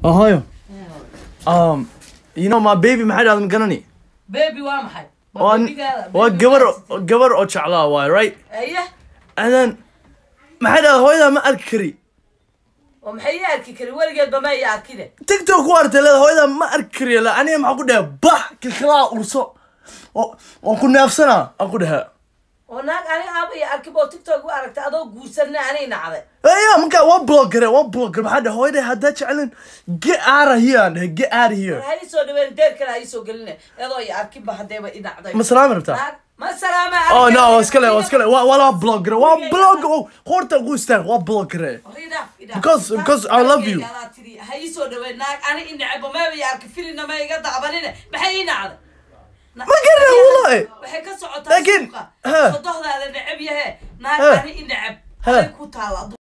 Oh, hooyo. Um, you know my baby maxay dhahda ma garani? bebi waa maxay Waa waa gabar gabar oo jeclaa waay, right? aye And then maxay dhahda hooyada ma arki kari. oo maxay ii arki kari weligeedba ma ii arkine TikTok ku artay leeda hooyada ma arki kari la aniga maxaa ku dhahay bah kilkilaa urso. Oo oo ku neefsana aan ku dhahay. oo naag ani aaba ii arkiba oo tiktok u aragtay adoo guursanna anay nacday Eya marka waa blogger waa blogger maxaa dhahay hooyada haddaa jecelin get out of here aan dhahay get out of here. ha ii soo dhaween deer kale ha ii soo geline iyadoo ii arkiba hadeeba i nacday Ma salaami rabtaa? naag ma salaama Oh no, waa iskale waa iskale waa waa blogger waa blogger oo horta ugu istaag waa blogger. Because- because I love you. ha ii soo dhaween naag ani i necbo maba ii arki filina ma iga dacbanine maxay ii nacday Ma garanay, wallahi. waxay ka socotaa Laakiin, suuqa ha. sodohdaada neceb yahe naag Ha. ani i neceb Ha. halay ku taala